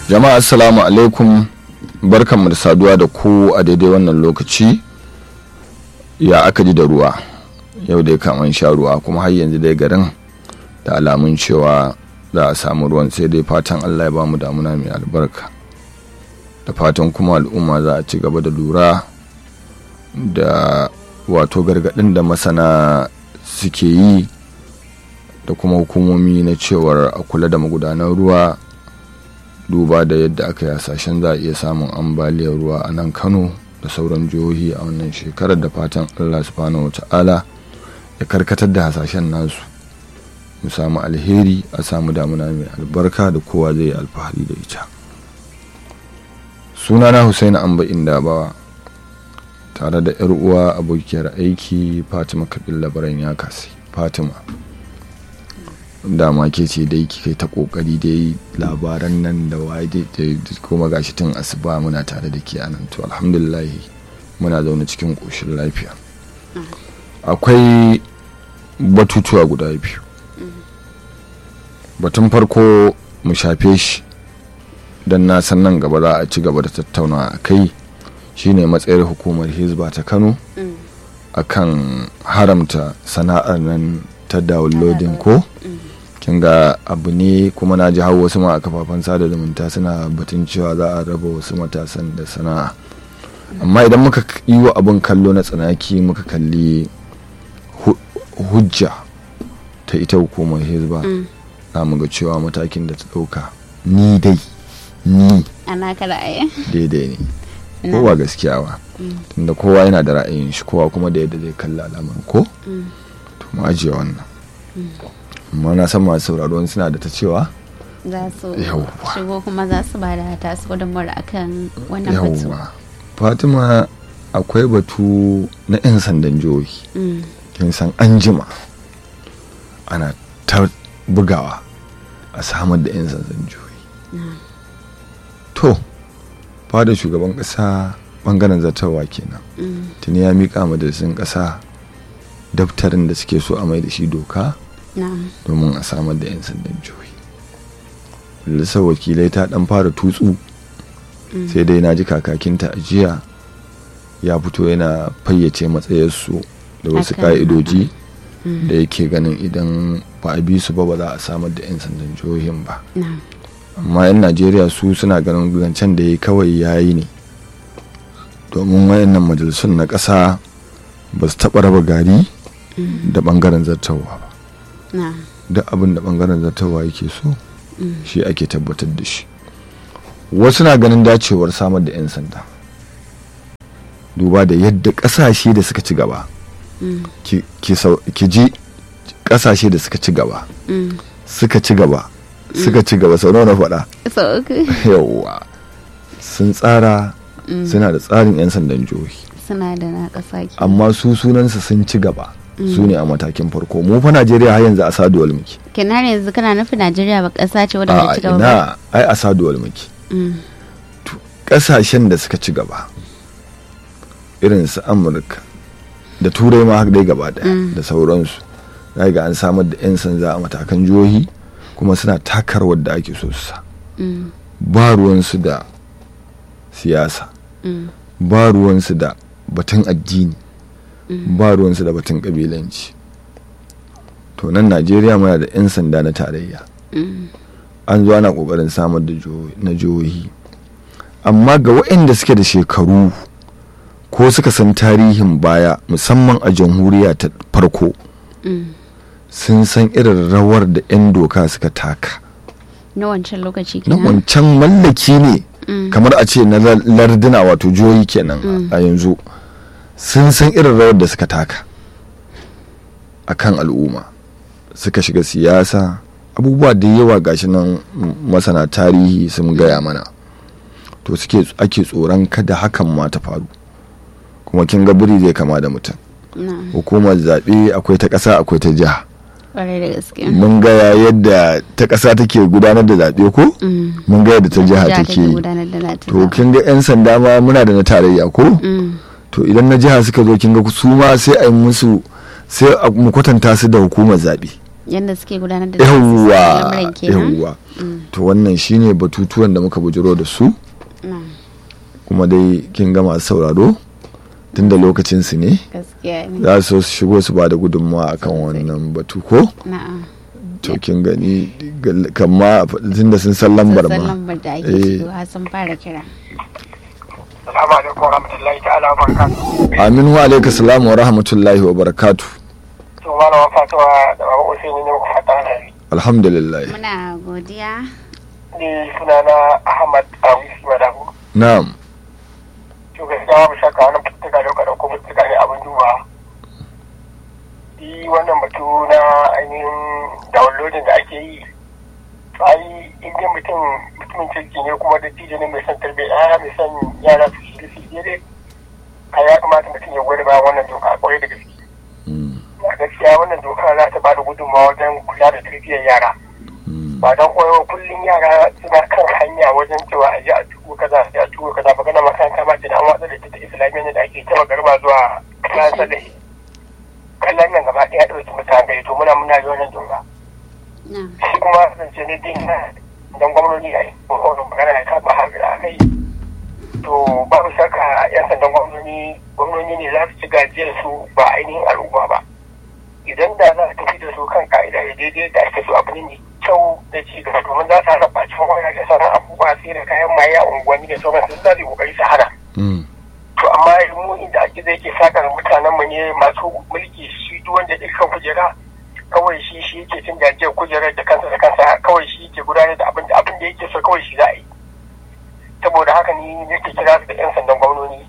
jama'a assalamu alaikum barkanmu da saduwa da ku a daidai wannan lokaci ya aka ji da ruwa yau dai kaman sha ruwa kuma har yanzu dai garin da alamun cewa za a samu ruwan sai dai fatan allah ya bamu damuna mai albarka da fatan kuma al'umma za a ci gaba da lura da wato gargaɗin da masana suke yi da kuma hukumomi na cewar a kula da magudanan ruwa duba da yadda aka yi hasashen za a iya samun ambaliyar ruwa a nan kano da sauran jihohi a wannan shekarar da fatan allah subhanahu wa ta'ala ya karkatar da hasashen nasu mu samu alheri a samu damuna mai albarka da kowa zai yi alfahari da ita sunana Hussein amba indabawa tare da yar uwa abokiyar aiki fatima kabil labaran ya kasi fatima dama ke ce dai kai ta kokari dai labaran nan da waje kuma gashi tun asuba muna tare da ke anan to alhamdulillah muna zaune cikin koshin lafiya akwai batutuwa guda biyu batun farko mu shafe shi don na san nan gaba za a ci gaba da tattauna a kai shine matsayar hukumar hizba ta kano akan haramta sana'ar nan ta downloading ko kin ga abu ne kuma na ji hau wasu ma a kafafen sada zumunta suna batun cewa za a raba wasu matasan da sana'a amma idan muka yi wa abin kallo na tsanaki muka kalli hujja ta ita hukumar hizba za mu ga cewa matakin da ta ɗauka ni dai ni ana ka ra'ayi daidai ne kowa gaskiya ba tunda kowa yana da ra'ayin shi kowa kuma da yadda zai kalli al'amarin ko to mu ajiye wannan amma na san masu sauraro suna da ta cewa za su Yawwa. shigo kuma za su ba da tasu gudunmawar akan wannan batu yawwa fatima akwai batu na 'yan sandan jihohi Mm, kin san an jima ana ta bugawa a samar da 'yan sandan jihohi to fada shugaban kasa bangaren zartarwa kenan mm, tuni ya miƙa majalisun ƙasa daftarin da suke so a mai da shi doka na'am, domin a samar da 'yan sandan jihohi majalisar wakilai ta dan fara tutsu mm, sai dai na ji kakakinta a jiya ya fito yana fayyace matsayarsu da wasu Akan- ka'idoji mm, da yake ganin idan ba a bi su ba ba za a samar da 'yan sandan jihohin ba na'am, amma 'yan najeriya su suna ganin zancen da ya kawai ya yi ne domin wayannan majalisun na ƙasa ba su taɓa raba gari mm, da ɓangaren zartarwa ba na'am, duk abin da ɓangaren zartarwa yake so mm, shi ake tabbatar da shi wasu na ganin dacewar samar da 'yan sanda duba da yadda ƙasashe da suka ci gaba mm, ki- ki sau- ki ji ƙasashe da suka ci gaba mm. suka ci gaba suka ci gaba sau nawa na faɗa so uku yawwa sun tsara Mm, suna da tsarin 'yan sandan jihohi suna da na ƙasa ke amma su sunansu sun ci gaba Mm. su ne a matakin farko mu fa najeriya har yanzu a saduwal muke kenan yanzu kana nufin najeriya ba ƙasa ce wadda ta a ci gaba ba ina ai a saduwal muke Mm, kasashen da suka ci gaba irin su amurka da turai ma haka dai gaba daya Mm. da sauransu za ga an samar da 'yan sanda a matakan jihohi kuma suna takar wadda ake so su sa mm, ba ruwansu da siyasa mm, ba ruwansu da batun addini mm, ba ruwansu da batun kabilanci to nan najeriya muna da 'yan sanda na tarayya mm, an zo ana kokarin samar da jiho- na jihohi amma ga waɗanda suke da shekaru ko suka san tarihin baya musamman a jamhuriya ta farko mm. sun san irin rawar da 'yan doka suka taka na wancan lokaci na kenan wancan mallaki ne Mm, kamar a ce na lar- larduna wato jihohi kenan Mm. a yanzu sun san irin rawar da suka taka a kan al'umma suka shiga siyasa abubuwa da yawa gashi nan m- masana tarihi sun gaya mana to suke ake tsoron kada hakan ma ta faru kuma kin ga biri zai kama da mutum na'am, hukumar zaɓe akwai ta ƙasa akwai ta jiha ƙwarai da gaske mun ga yadda ta ƙasa take gudanar da zaɓe ko Mm, mun ga yadda ta jiha jiha take yi gudanar da nata to zaɓen. kin ga 'yan sanda ma muna da na tarayya ko Mm, to idan na jiha suka zo kin ga su ma sai a yi musu sai a mu kwatanta su da hukumar zaɓe yadda suke gudanar da yawwa lamarin kenan yawwa to wannan shine batutuwan da muka bujiro da su na'am kuma dai kin gama sauraro tunda lokacin su ne gaskiya ne za su so su shigo su ba da gudunmawa akan wannan batu ko na'am to kin gani gal- kamma tunda sun san lambar sassan ma lambar da ake Eh. shigowa sun fara kira Assalamu alaikum wa rahmatullahi ta'ala wa barakatuhu. aminu wa alaikum salam wa rahmatullahi wa barakatu To malama Fatima da Baba Usaini ne muka fata na yi. alhamdulillah muna godiya Ni sunana Ahmad Awisi Madabu. na'am To gaskiya babu shakka wannan fitika da kada ko fitika ne abin duba. Shi wannan batu na ainihin downloading da ake yi. To ai in dai mutum mutumin kirki ne kuma da ne mai son tarbiyya mai son yara su shi su daidai. Ai ya kamata mutum ya gwada bayan wannan doka kwarai da gaske. Mm, a gaskiya wannan doka za ta bada gudunmawa wajen kula da tarbiyyar yara mm, ba don koyo kullum yara suna kan hanya wajen cewa a ji a tuko kaza a ji a tuko kaza magana makaranta ma ce da an watsa da ta islamiyya ne da ake ta garba zuwa kayan salahi kallon nan gaba ɗaya ɗauki mutane to muna muna yi wannan doka na'am shi kuma zance ne din na don gwamnati a yi ko magana ya kama hafi a kai to babu shakka yan sandan gwamnati gwamnati ne za su ci gajiyar su ba ainihin al'umma ba idan da za a tafi da su kan ka'ida da daidai da ake so abu ne mai kyau da ci gaba domin za su hana bacin waya da sauran abubuwa sai da kayan maye a unguwanni da sauran su za su yi kokari su hana mm, to amma mu inda ake zai ke sakar mutanen mu ne masu mulki shi duk wanda ya kan kujera kawai shi shi yake cin gajiyar kujerar da kansa da kansa kawai shi yake gudanar da abin da abin da yake so kawai shi za a yi saboda haka ni nake kira su da yan sandan gwamnoni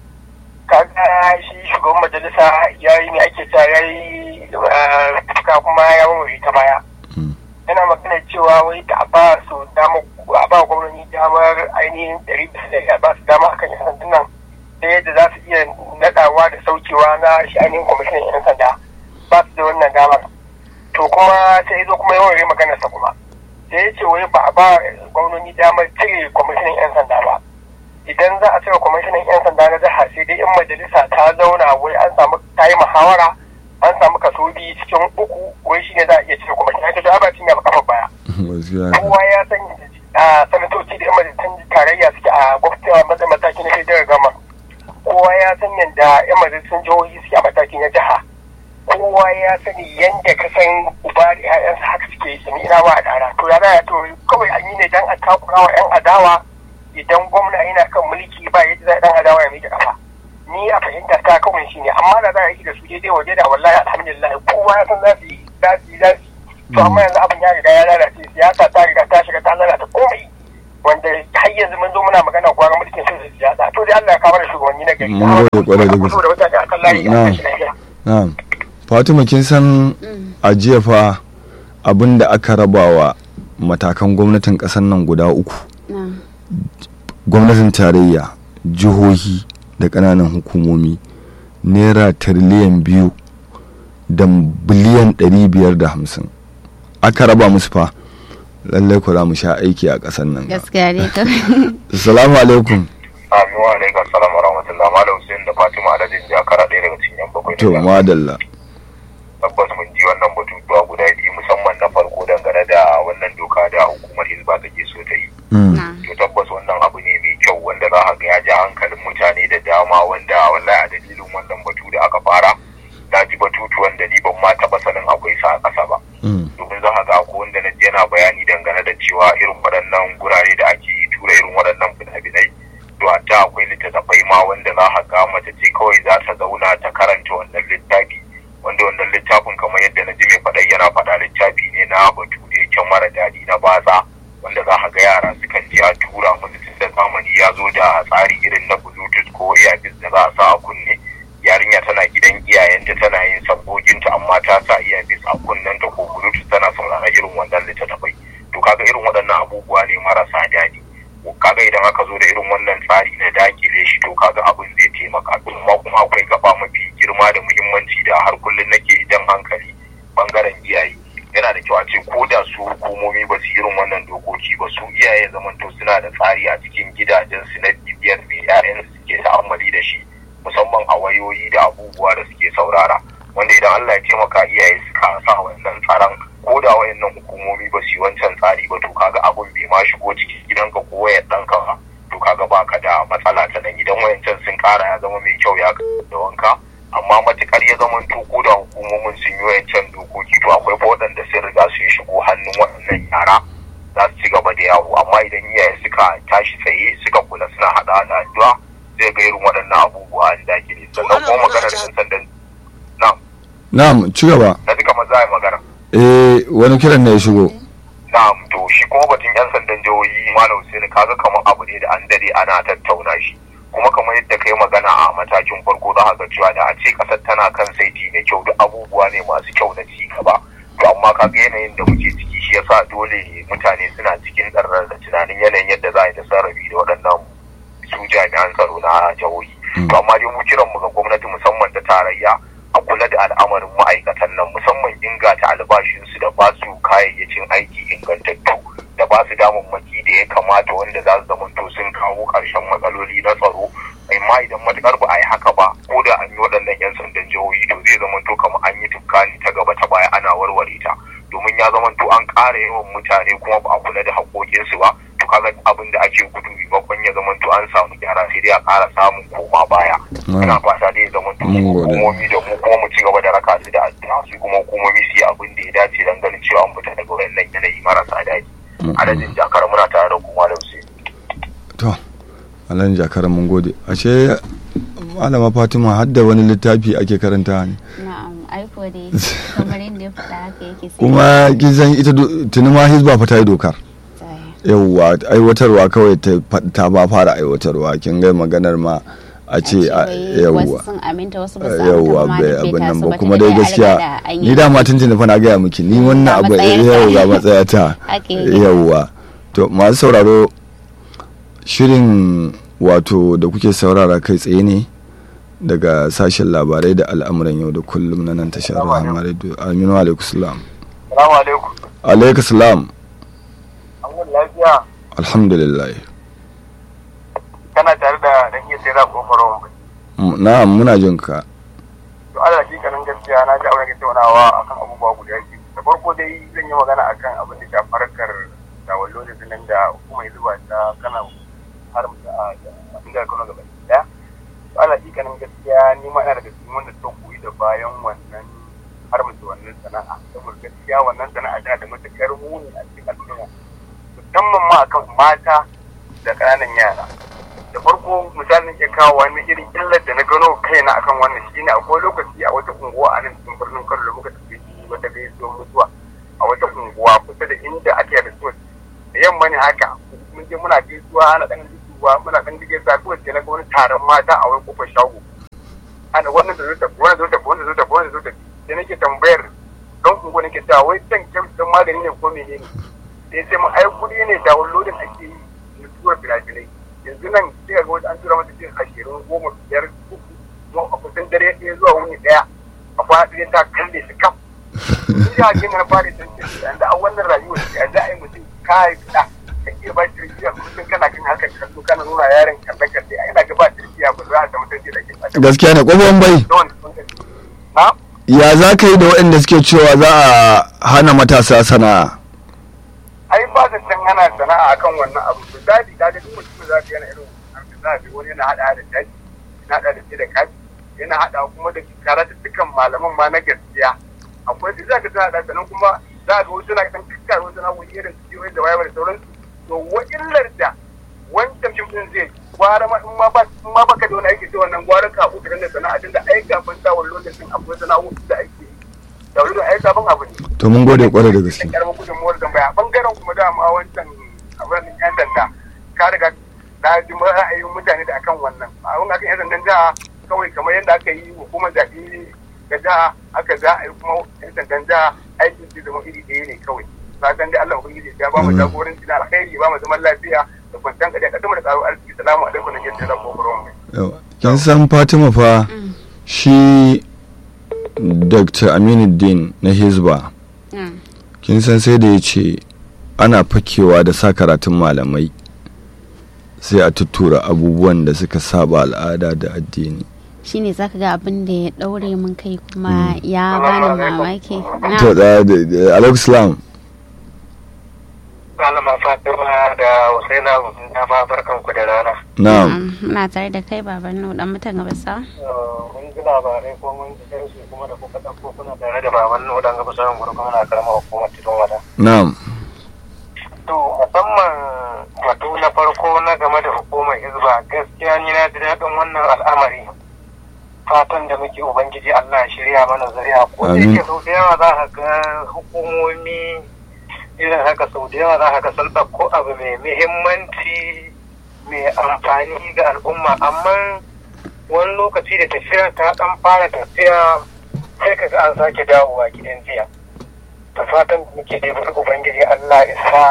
kaga shi shugaban majalisa ya yi ne ake cewa ya yi fuska kuma ya wawari ta baya mm, yana magana cewa wai da a ba su dama a ba gwamnati damar ainihin ɗari bisa ɗari a ba su dama akan yan sandunan da yadda za su iya naɗawa da saukewa na shi ainihin kwamishinan yan sanda ba su da wannan damar to kuma sai ya zo kuma yawan rai maganarsa kuma sai ya ce wai ba a ba gwamnati damar cire kwamishinan yan sanda ba idan za a cire kwamishinan yan sanda na jiha sai dai in majalisa ta zauna wai an samu ta yi muhawara an samu kaso biyu cikin uku wai shine za a iya cire kwamishinan ta ta ba cinye ba kafa baya gaskiya kowa ya san a sanatoci da yan majalisun tarayya suke a gwamnati mataki na federal gama kowa ya san yadda yan majalisun jihohi suke a mataki na jiha kowa ya sani yadda ka san uba da 'ya'yansa haka suke yi sami ina ba a dara to ya za to kawai an yi ne dan a takura wa 'yan adawa idan gwamna yana kan mulki ba yadda za dan adawa ya miƙe kafa ni a fahimta ta kawai shi ne amma da za a yi da su daidai waje da wallahi alhamdulillah kowa ya san za su yi za su yi za su yi to amma yanzu abin ya riga ya lalace siyasa ta riga ta shiga ta lalata komai wanda har yanzu mun zo muna magana gwara mulkin sun siyasa to dai Allah ya kawo da shugabanni na gari Mun gode kwarai da gaske. da mutane akan layi a Na'am. kashi lafiya na'am fatima kin san a jiya fa abin da aka rabawa matakan gwamnatin ƙasar nan guda uku na'am gwamnatin tarayya jihohi da ƙananan hukumomi naira tiriliyan biyu da biliyan ɗari biyar da hamsin aka raba musu fa lallai ku za mu sha aiki a ƙasar nan gaskiya ne to assalamu alaikum Amin wa alaikum salam wa rahmatullah Malam Hussein da Fatima Alhaji ya kara ɗaya daga cikin yan bakwai to madalla tabbas mun ji wannan batutuwa guda biyu musamman na farko dangane da wannan doka da hukumar hizba take so ta yi Mm, na'am to tabbas wannan abu ne mai kyau wanda za ka ga ya ja hankalin mutane da dama wanda wallahi a dalilin wannan batu da aka fara na ji batutuwan da ni ban ma taɓa sanin akwai sa a ƙasa ba mm, domin za ka ga ko wanda na ji yana bayani dangane da cewa irin waɗannan gurare da ake tura irin waɗannan fina-finai to hatta akwai littattafai ma wanda za ka ga mace ce kawai za ta zauna ta karanta wannan littafi wanda wannan littafin kamar yadda na ji mai faɗa yana faɗa littafi ne na batu da yake mara daɗi na batsa wanda za ka ga yara sukan je a tura musu tun da zamani ya zo da tsari irin na bluetooth ko earpiece da za a sa a kunne yarinya tana gidan iyayenta tana yin sabgoginta amma ta sa earpiece a kunnenta ko bluetooth tana saurara irin wannan littattafai to kaga irin waɗannan abubuwa ne marasa daɗi kaga idan aka zo da irin wannan tsari na dakile shi to kaga abin zai taimaka amma kuma akwai gaba mafi girma da muhimmanci da har kullum nake jan hankali bangaren iyaye yana da kyau a ce ko da su hukumomi ba su irin wannan dokoki ba su iyaye zamanto suna da tsari a cikin gidajensu na bibiyar mai 'ya'yan suke ta'ammali da shi musamman a wayoyi da abubuwa da suke saurara wanda idan Allah ya taimaka iyaye suka sa wannan tsaron ko da tsara ya zama mai kyau ya da wanka amma matukar ya zama to ko da hukumomin sun yi wayancan dokoki to akwai fa waɗanda sun riga sun shigo hannun waɗannan yara za su ci gaba da yawo amma idan iyaye suka tashi tsaye suka kula suna haɗa da addu'a zai ga irin waɗannan abubuwa an dakile sannan kuma maganar yan sandan na'am na'am ci gaba na duka maza ya magana eh wani kiran ne ya shigo na'am to shi kuma batun yan sandan jihohi malam Hussein kaga kamar abu ne da an dade ana tattauna shi kuma kamar yadda kai magana a matakin farko za ga cewa da a ce kasar tana kan saiti mai kyau duk abubuwa ne masu kyau na ci gaba to amma kaga yanayin da muke ciki shi yasa dole mutane suna cikin ɗarrar da tunanin yanayin yadda za a yi da sarrafi da waɗannan su jami'an tsaro na jihohi to amma dai mu kiran mu ga gwamnati musamman ta tarayya a kula da al'amarin ma'aikatan nan musamman inganta albashinsu da ba su kayayyakin aiki ingantattu da ba su damammaki da ya kamata wanda za su zamanto sun kawo ƙarshen matsaloli na tsaro amma idan matukar ba a yi haka ba ko da an yi waɗannan 'yan sandan jihohi to zai zamanto kamar an yi tukka ne ta gaba ta baya ana warware ta domin ya zamanto an ƙara yawan mutane kuma ba a kula da haƙoƙinsu ba to kaga abin da ake gudu maimakon ya zamanto an samu gyara sai dai a ƙara samun koma baya ina fata dai ya zamanto hukumomi da mu kuma mu ci gaba da raka su da addu'a su kuma hukumomi su yi abin da ya dace don ganin cewa an fita daga wannan yanayi marasa daɗi adadin jakar muna tare da kuma da su to alhaji jakar mun gode ashe malama fatima har da wani littafi ake karanta ne na'am aiko dai kamar yadda ya faɗa haka yake sai kuma kin san ita tuni ma hizba fa ta yi dokar yawwa aiwatarwa kawai ta ba fara aiwatarwa kin ga maganar ma a ce yawwa yawwa bai abin nan ba kuma dai gaskiya ni da ma tuntuni fa na gaya miki ni wannan abu yau ga matsaya ta yawwa to masu sauraro shirin wato da kuke saurara kai tsaye ne daga sashen labarai da al'amuran yau da kullum na nan tashar rahama radio aminu alaikum salam alaikum salam alhamdulillah kana tare da dan iya sai za ku fara na'am muna jin ka to ala hakikanin gaskiya na ji abin da ke taunawa akan abubuwa guda biyu da farko dai zan yi magana akan abin da shafi harkar tawallo da nan da kuma yanzu ba ta kana har mu a inda Kano gaba daya to ala hakikanin gaskiya ni ma ina daga cikin wanda ta koyi da bayan wannan har mu wannan sana'a saboda gaskiya wannan sana'a tana da matukar muni a cikin al'umma musamman ma akan mata da ƙananan yara da farko misalin ke kawo wani irin illar da na gano kaina akan wannan shine akwai lokaci a wata unguwa a nan cikin birnin Kano da muka tafi wata gaisuwar mutuwa a wata unguwa kusa da inda ake da so da yamma ne haka mun je muna gaisuwa ana dan gaisuwa muna dan dige sa kawai sai na ga wani taron mata a wani kofar shago ana wannan da zuta wannan zuta wannan zuta wannan zuta sai nake tambayar don unguwa nake cewa wai dan kyautar magani ne ko menene sai sai mun ai kudi ne da lodin ake yi mutuwar filafilai yanzu nan sai ga wata an tura mata cikin ashirin goma biyar uku kuma a kusan dare ɗaya zuwa wuni ɗaya a kwana ɗaya ta kalle su kam ni da hakin na fara san ce yanzu a wannan rayuwar ce yanzu a yi mutum kai fita ka iya ba tarbiyya kullum kana kan harkar kallo kana nuna yaron kalle kalle a ina ga ba tarbiyya ba za a samu tarbiyya da ke gaskiya ne ƙofan bai ya za ka yi da waɗanda suke cewa za a hana matasa sana'a ai ba da can ana sana'a akan wannan abu misali ka ga duk mutum za ka yana irin za ka wani yana hada da daji yana hada da da kaji yana hada kuma da karatu dukkan malaman ma na gaskiya akwai duk za ka ta hada sannan kuma za ka wasu na kan kakkar wasu na wani irin su da wayar da sauransu to wa illar da wancan fim din zai gwara ma in ma ba in ma baka da wani aiki sai wannan gwara ka uku da sana'a din da ai kafin ta wani lokacin akwai sana'o'i da ake da wani ai sabon abu ne to mun gode kwarai da gaske karamar gudunmuwar tambaya bangaren kuma dama wancan abin yan sanda ka riga na ji ra'ayin mutane da akan wannan abin akan yan sandan jiha kawai kamar yadda aka yi hukumar zaɓe ga jiha aka za a yi kuma yan sandan jiha aikin su zama iri ɗaya ne kawai fatan dai Allah ubangiji ya ba mu jagoranci na alkhairi ba mu zaman lafiya da kwanciyar kadi a kasar da tsaro arziki salamu alaikum da yadda za ku yawa kin san Fatima fa shi Dr. Aminuddin na Hizba kin san sai da ya ce ana fakewa da sa karatun malamai sai a tuttura abubuwan da suka saba al'ada da addini shine zaka ga abin da ya daure mun kai kuma ya bani mamaki to da alaikum salam Malama Fatima da Husaina na ma barkan ku da rana. na'am muna tare da kai baban nu dan mutan gabasa Mun ji labarai ko mun ji darasi kuma da kuka ɗauko kuna tare da baban nu dan gaba sauran gudu kuma na karamar hukumar Tidon Wada. na'am To musamman batu na farko na game da hukumar Hizba gaskiya ni na ji daɗin wannan al'amari. Fatan da muke Ubangiji Allah ya shirya mana zuriya ko da Amin. yake sau da yawa za ka ga hukumomi irin haka sau da yawa za ka ga sun ɗauko abu mai muhimmanci mai amfani ga al'umma amma wani lokaci da tafiya ta ɗan fara tafiya sai ka ga an sake dawowa gidan jiya. da fatan da muke da wani ubangiji Allah ya sa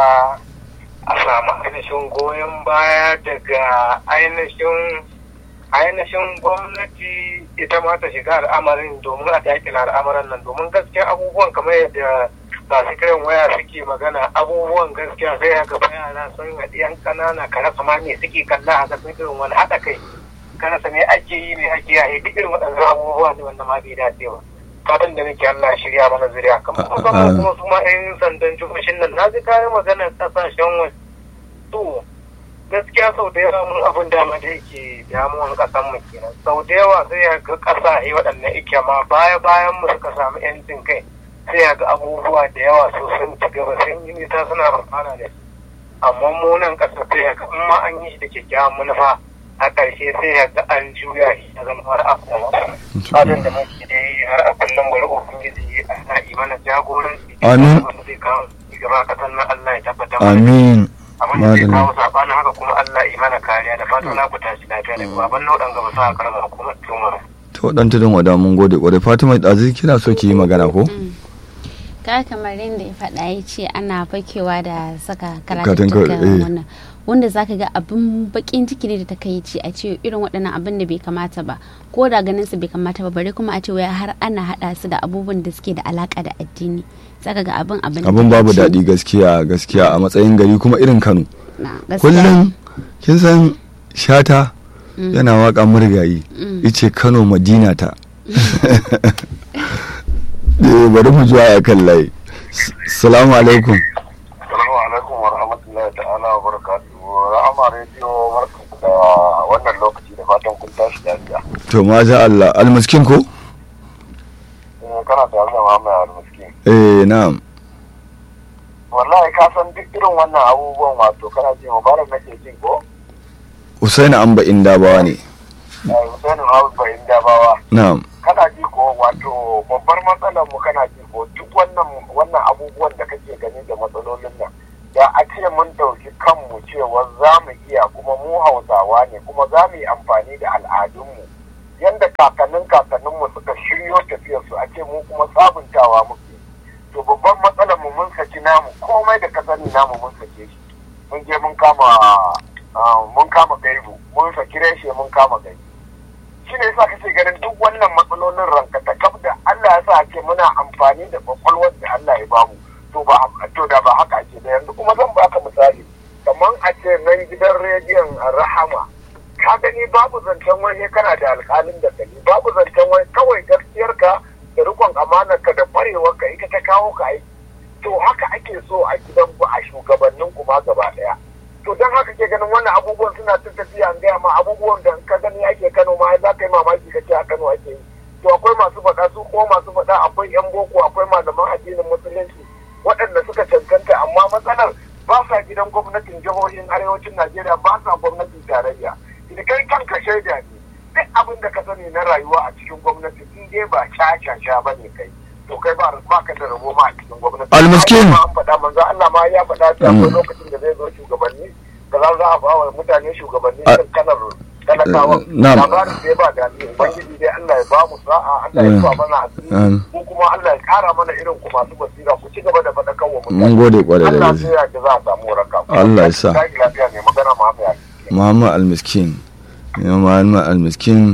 a samu ainihin goyon baya daga ainihin ainihin gwamnati ita ma ta shiga al'amarin domin a dakila al'amarin nan domin gaskiya abubuwan kamar yadda masu kiran waya suke magana abubuwan gaskiya sai haka fa yara sun haɗi yan ƙanana ka rasa ma me suke kalla a sun irin wani haɗa kai ka rasa me ake yi me ake yi duk irin waɗannan abubuwa ne wanda ma bai dace ba fatan da nake Allah shirya mana zuriya kamar A- a- musamman kuma su ma 'yan sandan jihohin nan na ji kayan maganar kasashen waje to gaskiya sau da yawa mun abin dama da yake damuwan kasan mu kenan sau da yawa sai ya ga kasashe waɗannan ike ma baya bayan mu suka samu yancin kai sai ya ga abubuwa da yawa su sun ci gaba sun yi nisa suna amfana da shi amma mu nan ƙasa sai ya ga in ma an yi shi da kyakkyawan manufa a ƙarshe sai ya ga an juya shi ya zama har abuwa fatan da muke da yi har a kullum bari ubangiji ana yi mana jagoranci Amin. wanda zai kawo gaba kasan nan Allah ya tabbatar amin abin da zai Madalla. kawo sabanin haka kuma Allah ya mana kariya da fatan na ku tashi lafiya da kuma abin nau'an gaba sa karamar hukumar tuma to dan tudun wada mun gode kwarai fatima ɗazu kina so ki yi magana ko ka kamar yadda ya faɗa ya ce ana fakewa da saka Katin ka- karatuttukan eh. wannan wanda zaka ga abin bakin ciki ne da ta kai ce a ce irin waɗannan abin da bai kamata ba ko da ganin su bai kamata ba bare kuma a ce wai har ana haɗa su da abubuwan da suke da alaka da addini zaka ga abin abin abin babu takaici. daɗi gaskiya gaskiya a matsayin gari kuma irin kano Na, gaskiya. kullum kin san shata yana waka murgayi ice kano madina ta Eh, bari mu zuwa ya kan layi S- salamu alaikum Assalamu alaikum wa rahmatullahi ta'ala wa barakatuhu rahama rediyo barkanku da wannan lokaci da fatan kun tashi lafiya to maza Allah almiskin ko kana tare da Muhammad Al-Miskin eh na'am wallahi ka san duk irin wannan abubuwan wato kana ji mubarak nake jin ko Usaini Amba Indabawa ne eh Hussein Hausa inda bawa na'am kana ji ko wato babbar matsalar mu kana ji ko duk wannan wannan abubuwan da kake gani da matsalolin nan da a ce mun dauki kanmu cewa za mu iya kuma mu hausawa ne kuma za mu yi amfani da al'adunmu yanda kakannin kakanninmu suka shiryo tafiyarsu a ce mu kuma sabuntawa muke to babban matsalar mu mun saki namu komai da ka sani namu mun sake shi mun je mun kama ah, mun kama gaibu mun saki reshe mun kama gaibu shi ne yasa kake ganin duk wannan matsalolin ranka ta kaf da Allah ya sa ake muna amfani da kwakwalwar da Allah ya bamu to ba to da ba haka ake da yanzu kuma zan baka misali kamar a ce nan gidan rediyon rahama ka gani babu zancen wani kana da alƙalin da gani babu zancen wani kawai gaskiyarka da rikon amanarka da ka ita ta kawo ka aiki to haka ake so a gidan ku a shugabannin kuma gaba daya to don haka ke ganin wannan abubuwan suna ta tafiya an gaya ma abubuwan da ka gani ake kano ma za ka yi mamaki ka ce a kano ake yi to akwai masu faɗa su ko masu faɗa akwai yan boko akwai malaman addinin musulunci waɗanda suka cancanta amma matsalar ba sa gidan gwamnatin jihohin arewacin najeriya ba sa gwamnatin tarayya da kai kanka shaida ne duk abin da ka sani na rayuwa a cikin gwamnati in dai ba sha ba ne kai to kai ba ba ka da rabo ma a cikin gwamnati Almiskin. Ai, an faɗa manzo Allah ma ya faɗa ta akwai lokacin da zai zo shugabanni da za a ba wa mutane shugabanni A- kan kalar talakawa na'am. labarin da ya ba da ubangiji dai Allah ya ba mu sa'a Allah ya ba mana asiri Amin. ko kuma Allah ya kara mana irin ku masu basira ku ci gaba da faɗakan wa mun gode kwarai da Allah gaske sai ya ji za a samu waraka Allah ya sa. Tashi lafiya ne magana ma mai Muhammad Almiskin Muhammad Almiskin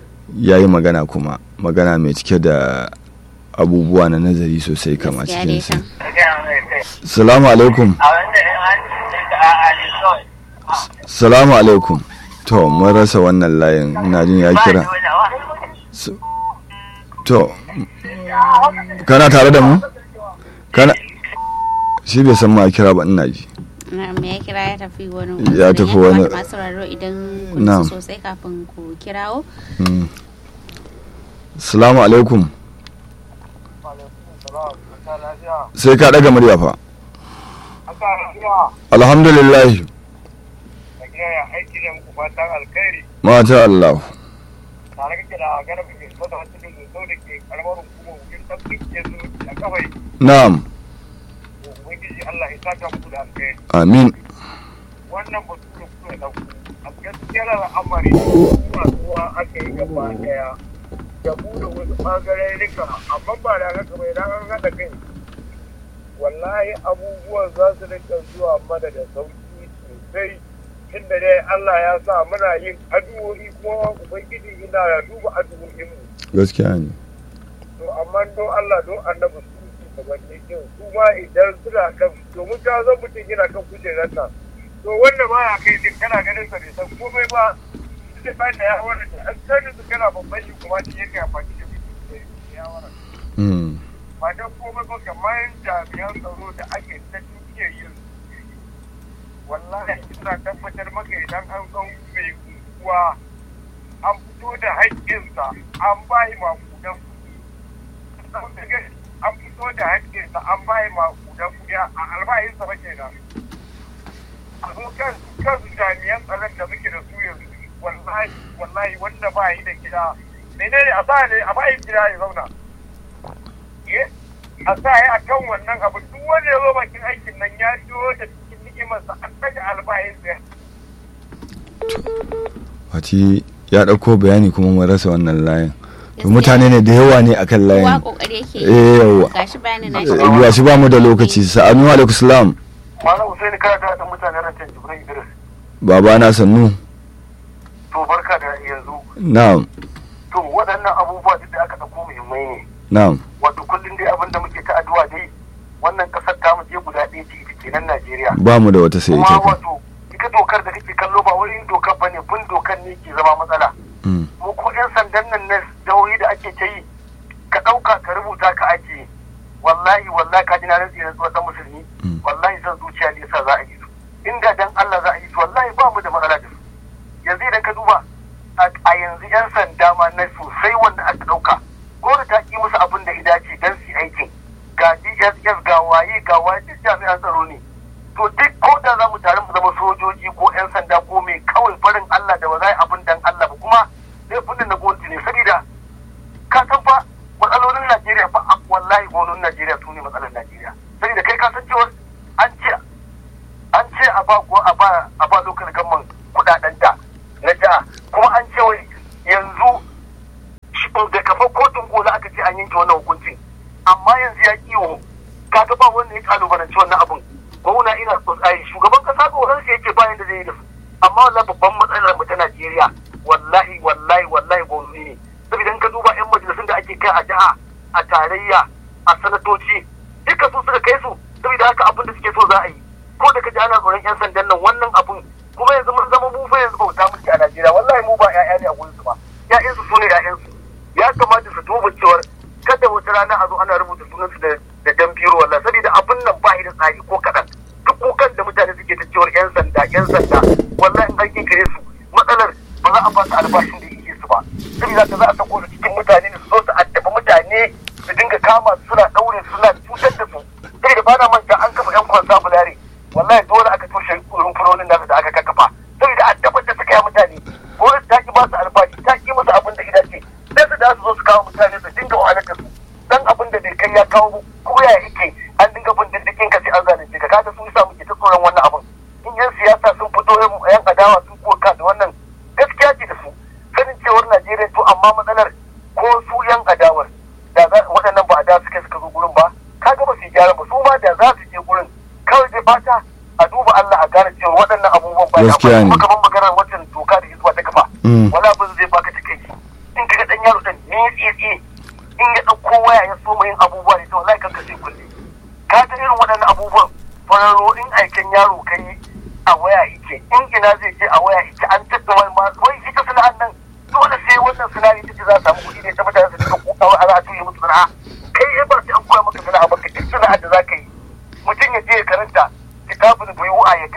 ya yi magana kuma magana mai cike da abubuwa na nazari sosai kama Gaskiya dai cikinsa. kan. Salamu alaikum. Salamu alaikum. To, mun rasa wannan layin ina jin ya kira. S- To, kana tare da mu? Kana shi bai san ma kira ba ina ji. na me ya kira ya tafi wani Ya tafi wani- kamata masu sauraro idan kun Na'am. ji sosai kafin ku kirawo Mm. salamu alaikum sai ka daga murya fa alhamdulillah aiki ne muku fatan alkhairi mata Allah tare kake da garba mai so da wasu da so da ke karamar hukumar wajen tabbin ke zo a kawai na'am ubangiji Allah ya saka muku da alkhairi amin wannan batu da kuka dauko a gaskiyar al'amari kuma zuwa aka yi gaba daya da mu da wasu ɓangaren rika amma ba da haka bai dan an haɗa kai wallahi abubuwan za su rika zuwa mana da sauki sosai tunda dai Allah ya sa muna yin addu'o'i kuma ubangiji ina ya duba addu'o'inmu gaskiya ne to amma don Allah don annabi su su gabanni din su ma idan suna kan domin ka zan mutum yana kan kujerar nan to wanda ba ya kai din kana ganin sa bai san komai ba sai ba da ya wara da an sani su kana babban shi kuma shi yake amfani da ya wara Mm. ba dan komai ba kamar jami'an tsaro da ake ta tuke yin wallahi ina tabbatar maka idan an san mai unguwa an fito da haƙƙinsa an bayi makudan kuɗi an fito da haƙƙinsa an bayi makudan kuɗi a albayinsa ba kenan a zo kan kan jami'an tsaron da muke da su yanzu wallahi wallahi wanda ba yi da gida menene a sa ne a bayi gida ya zauna eh a sa ya akan wannan abu duk wanda ya zo bakin aikin nan ya jiyo da cikin ni'imarsa an daga albayinsa Fati ya ɗauko bayani kuma mun rasa wannan layin to mutane ne da yawa ne akan kowa layin kokari yake eh yawa gashi bayanin na Eh, ga shi ba mu da lokaci sa'anu alaikum salam Malam Hussein kana da haɗin mutanen rantan Jibrin Idris. baba na sannu To barka da yanzu. na'am To waɗannan abubuwa duk da aka ɗauko muhimmai ne. na'am Wato kullum dai abin da muke ta addu'a dai wannan ƙasar ta mu je guda ɗaya ce ita kenan Najeriya. ba mu da wata sai Kuma ita kan wato ita dokar da kake kallo ba wurin dokar ba ne bin dokar ne ke zama matsala. Mm. Mu ko 'yan sandan nan na jihohi da ake ta yi ka ɗauka ka rubuta ka ajiye. Wallahi wallahi ka ji na rantsi na tsohon musulmi. Mm. Wallahi san zuciya ne yasa za a yi su. Inda dan Allah za a yi su wallahi ba mu da matsala da su. yanzu idan ka duba a yanzu 'yan sanda ma na sosai wanda aka ɗauka ko da ta ƙi musu abin da ya dace don su yi aikin ga DSS ga waye ga waye duk jami'an tsaro ne to duk ko da za mu tare mu zama sojoji ko 'yan sanda ko mai kawai farin Allah da ba za a yi abin dan Allah ba kuma laifin nan na gwamnati ne saboda ka san fa matsalolin Najeriya fa a- wallahi gwamnonin Najeriya su ne matsalar Najeriya saboda kai ka san cewa an ce an ce a ba ko a ba a ba lokacin gamman kudaden ta na jiha kuma an ce wai yanzu shi- da kafa kotun gola aka ce an yanke wannan hukuncin amma yanzu ya kiwo kaga ba wanda ya kalubalanci wannan abun gwamna ina ai shugaban kasa tsoron sai yake bayan da zai yi da su amma wallahi babban matsalar mu ta Najeriya wallahi wallahi wallahi gwamnati ne saboda in ka duba yan majalisun da ake kai a jiha a tarayya a sanatoci duka su suka kai su saboda haka abin da suke so za a yi ko da ka ji ana tsoron yan sandan nan wannan abun kuma yanzu mun zama mu fa yanzu bauta muke a Najeriya wallahi mu ba ƴaƴa ne a gurin su ba ƴaƴansu su ne ƴaƴansu ya kamata su duba cewar kada wata rana a zo ana rubuta sunansu da da jan biro wallahi saboda abin nan ba shi da tsari ko kaɗan duk kukan da mutane suke ta cewar yan sanda yan sanda wallahi in an kinkire su matsalar ba za a ba su albashin da yake su ba saboda ka za a sako su cikin mutane ne su zo su addabi mutane su dinga kama su suna ɗaure su suna cutar da su saboda ba na manta an kafa yan kwansa bulare wallahi dole aka toshe rumfunonin nasu da aka kakkafa saboda addabar da suka yi mutane gwamnati ta ki ba su albashi ta ki musu abin da ita ce sai su da su zo su kawo mutane su dinga wahalar da su dan abin da bai kai ya kawo ko ya yake an dinga bin diddigin ka sai an zalunce ka kaga su yasa muke ta tsoron wannan abin in yan siyasa sun fito yan adawa sun koka da wannan gaskiya ce da su sanin cewar Najeriya to amma matsalar ko su yan adawar da za waɗannan ba adawa suka suka zo gurin ba kaga ba su yi gyara ba su ma da za su je gurin kawai dai fata a duba Allah a gane cewa waɗannan abubuwan ba Gaskiya ne. kuma kamar maganar wancan doka da hizba ta kafa Mm. wala abin zai baka take in kaga dan yaro dan ne tsiye in ya dauko waya ya so yin abubuwa ne to wallahi kanka sai kulle ka ta irin waɗannan abubuwan fararo in aikin yaro kai a waya yake in ina zai je a waya yake an tattauna ma wai ita sana'an nan dole sai wannan sana'a ita ce za a samu kuɗi ne ta mutane su dinga kuɗawa a za a tuye musu sana'a kai ba sai an koya maka sana'a ba ka duk sana'ar da za ka yi mutum ya je ya karanta kitabun bai wu'a ya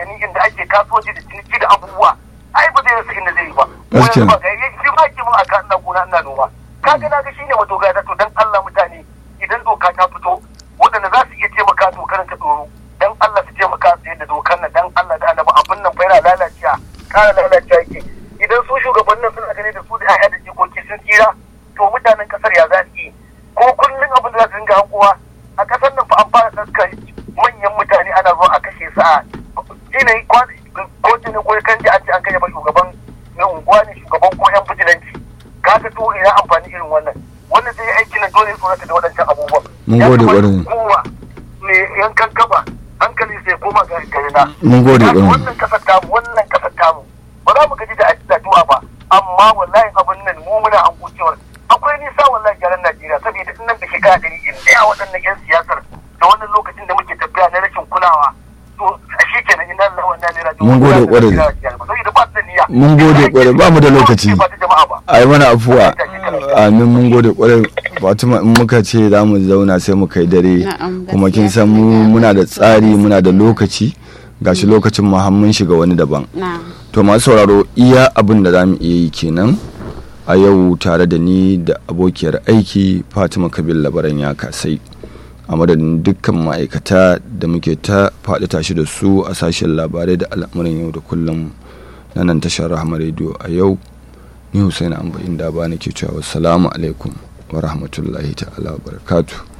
da ciniki da abubuwa ai ba zai rasa inda zai yi ba Gaskiya. Wani ba ga shi ba ki mun aka ina gona ina noma kaga na ga shine madogara to dan Allah mutane idan doka ta fito waɗanda za su iya taimaka dokar ta tsoro dan Allah su taimaka su yadda dokar nan dan Allah da annabi abin nan fa yana lalacewa kara lalacewa yake idan su shugabannin suna gani da su da 'ya'ya da jikoki sun tsira to mutanen kasar ya za su yi ko kullum abin da za su dinga hankowa a kasar nan fa an fara saskar manyan mutane ana zo a kashe su a yanayi ko ne ko kan ji an ce an kai ba shugaban na unguwa ne shugaban ko yan bijilanci kaga to ina amfani irin wannan wannan zai yi aiki na dole ya tsorata da waɗancan abubuwan Mun Ya gode kamata ƙwarai. kowa ne yankan kaba hankali sai koma ga garina Mun gode Kaga ƙwarai. wannan kasar tamu wannan kasar tamu ba za mu gaji da addu'a ba amma wallahi abin nan mu muna an cewar akwai nisa wallahi gyaran Najeriya saboda in nan da shekara ɗari in ɗaya waɗannan 'yan siyasar da wannan lokacin da muke tafiya na rashin kulawa to a shi kenan ina Allah wannan ne rajo Mun gode ƙwarai. saboda ba su da niyya Mun gode ƙwarai, ba mu da lokaci. ba ta jama'a ba a yi mana afuwa amin mun gode kwarai fatima in muka ce za mu zauna sai mu kai dare Na'am, kuma kin gaskiya san mu kam, muna da ya tsari kamata. muna da lokaci gashi lokacin mu har mun shiga wani daban na to masu sauraro iya abin da za mu iya yi kenan a yau tare da ni da abokiyar aiki fatima kabil labaran ya kasai a madadin dukkan ma'aikata da muke ta faɗi tashi da su a sashen labarai da al'amuran yau da kullum na nan tashar rahama rediyo a yau ni Hussein Amba inda ba nake cewa salamu alaikum wa rahmatullahi ta'ala wa barakatuh